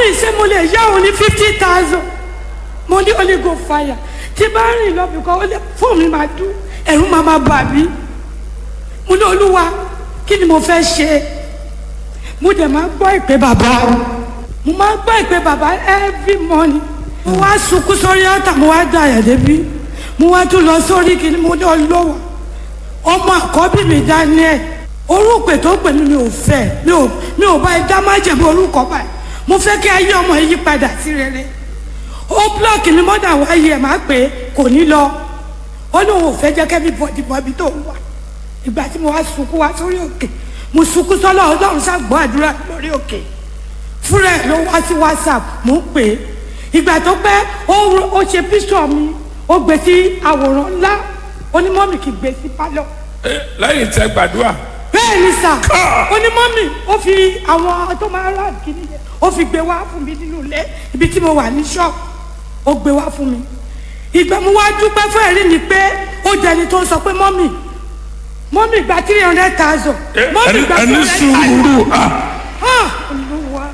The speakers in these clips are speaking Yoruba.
mọ́mí ṣé mo lè yá òun ní fifty thousand mo ní holy go fire tí bá rìn lọ bìkọ́ ó lè fóònù mi máa dún ẹ̀rù máa máa bà mí mo ní olúwa kí ni mo fẹ́ ṣe mo dẹ̀ máa gbọ́ ìpè bàbá mo máa gbọ́ ìpè bàbá every morning mo wá sunkún sórí ọ̀tà mo wá dá àyà débi mo wá tún lọ sórí kí ni mo ní ọlọ́wọ́ ọmọ àkọ́bí mi Daniel orúkọ tó pè mí mi ò fẹ́ mi ò mi ò bá ẹ dá má jẹ̀bi orúkọ báyìí mo fẹ́ kí ayé ọmọ yìí padà sí rere ó blọọkì mi mọ́dà wáyé ẹ̀ máa pè é kò ní lọ ó ní òun ò fẹ́ jẹ́ kẹ́mi bọ̀dì bọ̀bí tó ń wà ìgbà tí mo wá sunkún wá sórí òkè mo sunkún sọ́lọ́ ọlọ́run ṣàgbọ́ àdúrà lórí òkè fúnra ẹ̀ ló wá sí whatsapp mo ń pè é ìgbà tó pẹ́ ó ó ṣe píṣọ̀ mi ó gbé sí àwòrán ńlá onímọ̀mì kì í gbé sí pálọ̀ Eh, lẹ́yìn tẹ gbàdúrà bẹ́ẹ̀ ni sà onímọ̀mì ó fi àwọn tó máa rà kíní yẹn ó fi gbé wá fún mi nínú ilé ibi tí mo wà ní ṣọ́ọ̀bù ó gbé wá fún mi ìgbà mo wá dúpẹ́ fún ẹ̀rí mi pé ó jẹni tó ń sọ pé mọ́mì mọ́mì gba three hundred thousand Eh, mọ́mì ẹni gba three ẹni hundred thousand sùúrù ah, ah olúwa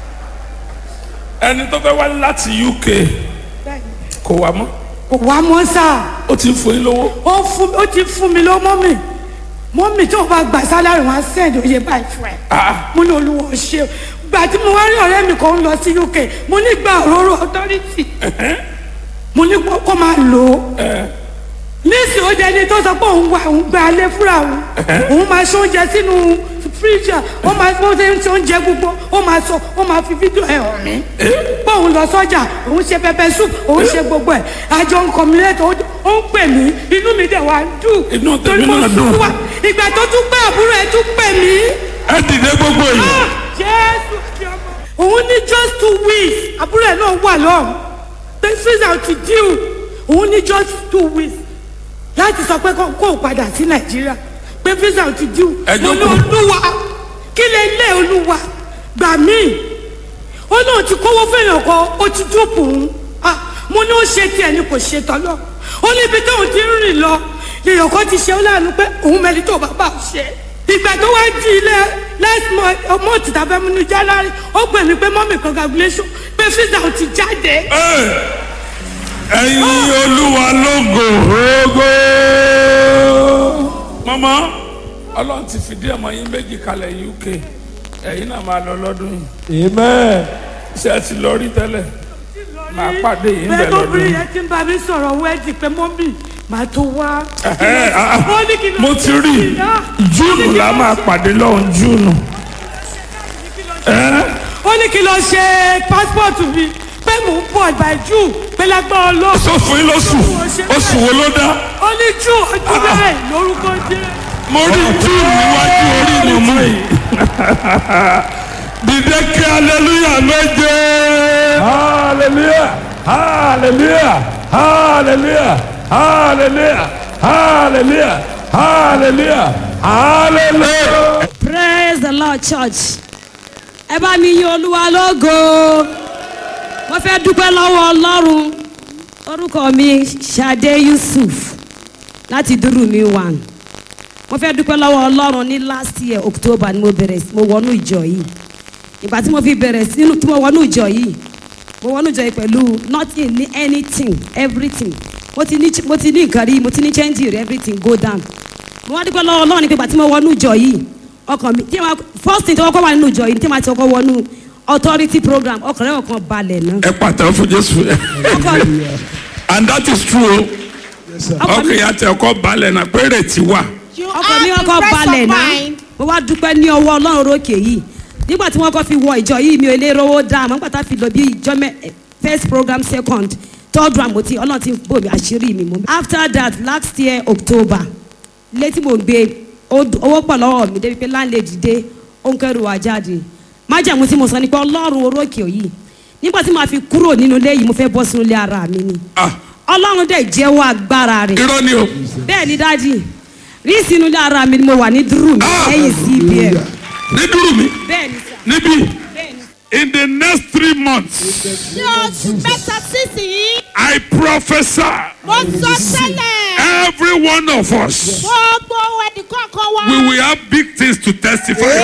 ẹni tó fẹ́ wá láti UK bẹ́ẹ̀ ni. kò wá mọ́ kò wá mọ́ sáà ó ti ń fún yín lówó ó fún ó ti fún mi lọ mọ́mì mọ́mì tó bá gbà sálárì wọn á sẹ́ẹ̀dì oyè báyìí fún ẹ Ah, mo ní olúwa ṣe gbà tí mo wá rí ọ̀rẹ́ mi kan ń lọ sí UK mo ní gba òróró authority mo ní kó kó máa lò ó níìsì ó jẹni tó sọ pé òun wà òun gba alẹ́ fúnra òun òun máa ṣe oúnjẹ sínú fíríjà ó máa ó ṣe ń ṣe oúnjẹ gbogbo ó máa sọ ó máa fi fídíò ẹ̀ hàn mí pé òun lọ sọ́jà òun ṣe pẹpẹ soup òun ṣe gbogbo ẹ̀ àjọ nǹkan mi lẹ́tọ̀ ó ń pè mí inú mi dẹ̀ wá ń dùn Inú tèmi torí mo náà dùn. sùn wá ìgbà tó tún pé àbúrò ẹ̀ tún pè mí ẹ dìde gbogbo yìí jésù fi ọmọ. òun ní just two weeks àbúrò ẹ̀ náà wà lọ́hùn pé susan ti díù òun ní just two weeks láti sọ pé kó o padà sí nàìjíríà pé visa ti díù Ẹ mo ní jókòó. olúwa kí lè lé olúwa gbà mí ó náà ti kówó fẹ́yàn kan ó ti dúpọ̀ òun ah mo ní ó ṣe tiẹ̀ ni kò ṣe tọ́lọ́ ó ní ibi tóun ti ń rìn lọ lèèyàn kan ti ṣe ó láàánú pé òun mẹ́rin tó bàbá ò ṣe ìgbà tó wá di ilé last month ọmọ òtítà fẹ́ mú ní january ó pè mí pé mọ́mì congratulation pé visa ò ti jáde Eh, ẹ̀yin olúwa lógo ògo mọ́mọ́ ọlọ́run ti fìdí ọmọ yín méjì kalẹ̀ UK ẹ̀yin náà máa lọ lọ́dún yìí amen ṣé ẹ ti lọ rí tẹ́lẹ̀ máa pàdé yìí ń bẹ̀ bẹ́ẹ̀ lọ́dún lóbìnrin yìí. yẹn ti ń bá mi sọ̀rọ̀ wẹ́ẹ̀dì pé mọ́mì màá tó wá. Ẹ̀hẹ́, ah, ah, Ó ní kí ló mo ṣe ti rí sí i náà. júùnù la máa pàdé lọ́hùn júùnù. Ẹ́, ó ní kí lọ ṣe pásítọ̀tù mi pé mò ń bọ̀ by June pé lágbára ọlọ́run. sọ fún yín lóṣù oṣù wo ló dá ó ní June ọdún bẹ́ẹ̀ lórúkọ jẹ́. mo rí júùnù níwájú orí mọ̀mọ́ yìí. dìde kí aleluya méje. hallelujah hallelujah hallelujah hallelujah hallelujah hallelujah hallelujah. praise the lord church ẹ bá mi yin olúwa lógo mo fẹ́ dúpẹ́ lọ́wọ́ ọlọ́run orúkọ mi Ṣadé Yusuf láti dúró mi one mo fẹ́ dúpẹ́ lọ́wọ́ ọlọ́run ní last year october ni mo bẹ̀rẹ̀ sí- mo wọnú ìjọ yìí ìgbà tí mo fi bẹ̀rẹ̀ sínú tí mo wọnú ìjọ yìí mo wọnú ìjọ yìí pẹ̀lú nothing ní anything everything mo ti ní mo ti ní nǹkan rí mo ti ní change rí everything go down mo wá dúpẹ́ lọ́wọ́ ọlọ́run ní pé ìgbà tí mo wọnú ìjọ yìí ọkàn mi tí ma first thing tí wọ́n kọ́ wà nínú ìjọ yìí tí ma ti kọ́ wọnú authority program ọkàn rẹ̀ ọkàn balẹ̀ náà ẹ pàtàkì fún jésù ọkàn and that is true ọkàn mi ọkàn yà tẹ ọkọ balẹ̀ náà péré ti wà. ọkàn mi ọkọ balẹ̀ náà mo wá dúpẹ́ ní ọwọ́ ọlọ́run rókè yìí nígbà tí wọ́n kọ́ fi wọ ìjọ yìí mi ò lè rówó dá àmọ́ nígbà tá a fi lọ bí ìjọ mẹ́ eh, first program second third round mo ti ọlọ́run ti bò mí àṣírí mi mọ́. after that last year october ilé tí mo gbé ó- owó pọ̀ lọ́wọ́ mi débi pé landlady dé ó ń kẹ́rù wá jáde májàmú tí mo sọ ni pé ọlọ́run orókè yìí nígbà tí màá fi kúrò nínú ilé yìí mo fẹ́ bọ́ sínú ilé ara mi ni Ah, ọlọ́run dẹ̀ jẹ́wọ́ agbára rẹ̀ irọ́ ni o bẹ́ẹ̀ ni dájì rí sínú ilé ara mi ni mo wà ní dúró mi Ah! lẹ́yìn cbn ní dúró mi bẹ́ẹ̀ ni sà níbí bẹ́ẹ̀ ni. in the next three months ní oṣù mẹ́ta sísìnyí I prophesy mo sọ tẹ́lẹ̀ every one of us gbogbo ẹnì kọ̀ọ̀kan wa we will have big things to testify